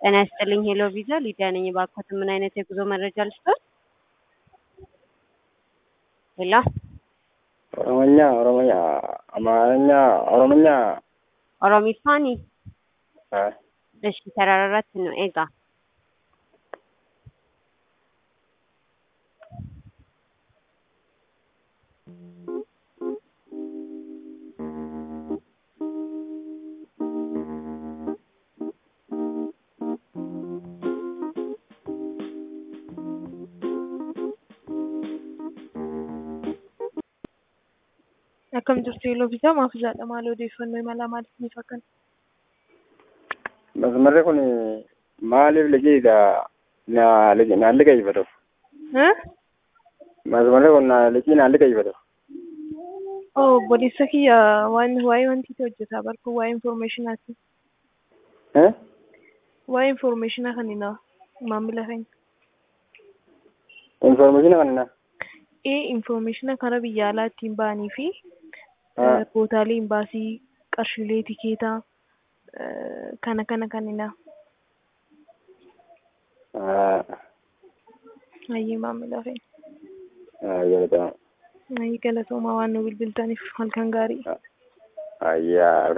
ጤና ይስጥልኝ ሄሎ ቪዛ ሊዲያ ነኝ። እባክዎት ምን አይነት የጉዞ መረጃ ልስጥዎት? ሄሎ ኦሮሞኛ ኦሮሞኛ አማርኛ ኦሮሞኛ ኦሮሚፋኒ አ እሺ ተራራራት ነው ኤጋ Akkam jirtu yeroo bitaa maaf jaadha maal odeeffannoo imalaa maaliif ni fakkan? masmarri kun maaliif liqiidha na liqi naan liqeeffatu masmarri kun na liqii naan liqeeffatu Oh, obboleessa kiyya waan waa'ee wantiiti hojjetaa barkuu waa'ee infoormeeshinaati. Eh? Waa'ee infoormeeshinaa kan inni maamila keenya. informatiina kanina Ee infoormeeshina karaa biyya alaa ittiin ba'anii fi Ah. bootaalee imbaasii qarshiilee tikeetaa eh, kana kana kan inni hayyee maamila keenya. ayyaa Hayyee galatoomaa waan nu bilbiltaniif halkan gaarii. ayyaa